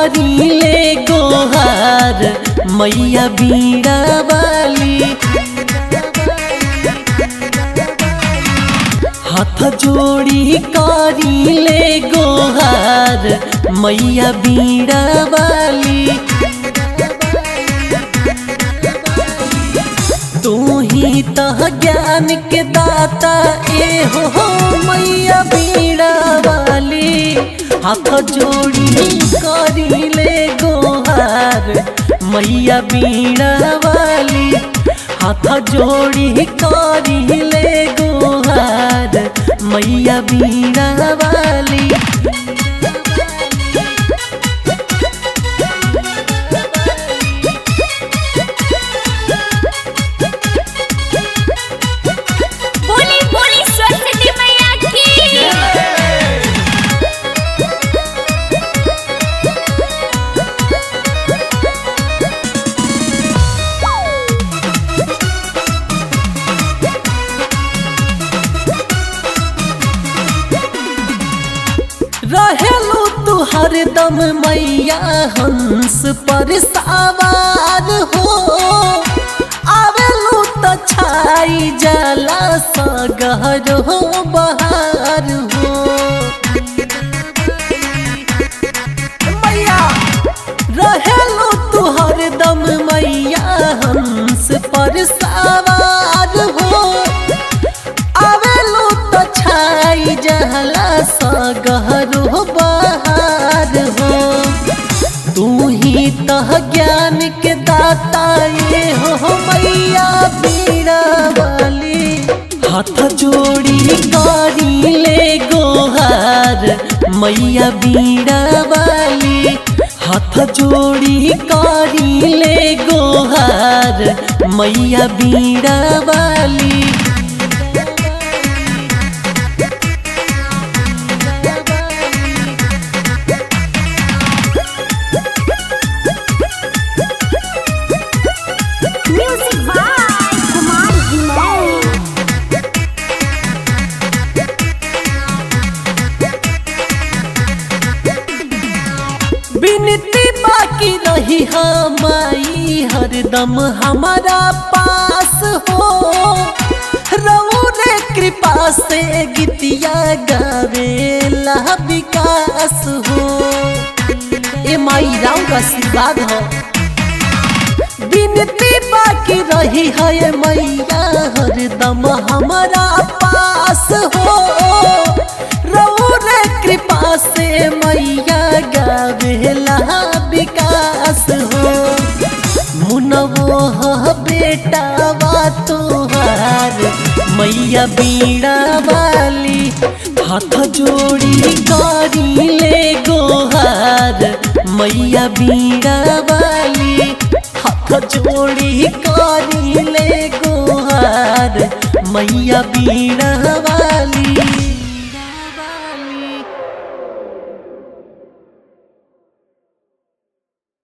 करीले गोहार मैया बीड़ा वाली हाथ जोड़ी करीले गोहार मैया बीड़ा वाली तू ही तह ज्ञान के दाता ए हो हो मैया बीड़ा वाली हाथ जोड़ी करीले गोहार मैया बीड़ा वाली हाथ जोड़ी करीले गोहार मैया बीड़ा वाली बोली बोली सरस्वती मैया की रहेलू तू हरदम मैया हंस पर सवार हो आवेलू तो छाई जाला सगहर हो बहार हो मैया रहेलू तू हरदम मैया हंस पर सवार हो आवेलू तो छाई जहला सगहर हो बहार हो तू ही तह ज्ञान के दाता ये हो मैया बीड़ा वाली हाथ जोड़ी करीले गोहार मैया बीड़ा वाली हाथ जोड़ी करीले गोहार मैया बीड़ा वाली म्यूजिक बाय कुमार विनय बिनती बाकी रही हमारी हरदम हमारा पास हो रहू रे कृपा से गीतिया गावेला विकास हो ए माई राव आशीर्वाद हो बिनती बाकी रही है मैया हरदम हमारा पास हो रहू रे कृपा से मैया गावेला विकास हो मुनवो ह बेटा वा तोहार मैया बीड़ा वाली हाथ जोड़ी करीले गोहार मैया बीड़ा वाली हाथ जोड़ी करीले गोहार मैया बीड़ा वाली